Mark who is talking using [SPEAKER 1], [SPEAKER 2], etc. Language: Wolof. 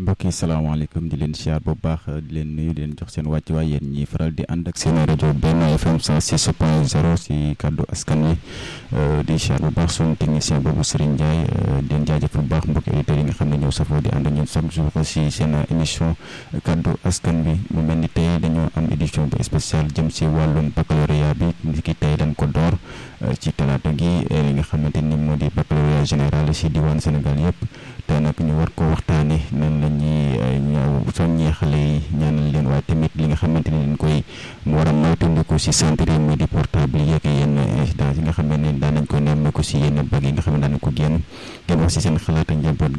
[SPEAKER 1] mbokk yi salaamaaleykum di leen siyaar bu baax di leen nuyu di leen jox seen wàccuwaay yéen ñi faral di ànd ak seen rajo Benno FM 106 point 0 si kàddu askan wi di siyaar bu baax suñu technicien boobu Serigne Ndiaye di leen jaajëf bu baax mbokki auditeurs yi nga xam ne ñëw safoo di ànd ak ñun chaque jour si seen émission kàddu askan wi mu mel ni tey dañoo am édition bu spéciale jëm si wàllum baccalauréat bi ni ki tey dañ ko door ci talaata gi li nga xamante ni moo di baccalauréat général si diwaan Sénégal yëpp te nag ñu war ko waxtaane nan la ñuy ñëw soññee xale yi ñaanal leen waaye tamit li nga xamante ni dañ koy war a moytandiku si centre yi muy di portable yeeg yenn incidence yi nga xam ne daan nañ ko nemmeeku si yenn bag yi nga xam ne daan nañ ko génn ngeen wax si seen xalaat ak njaboot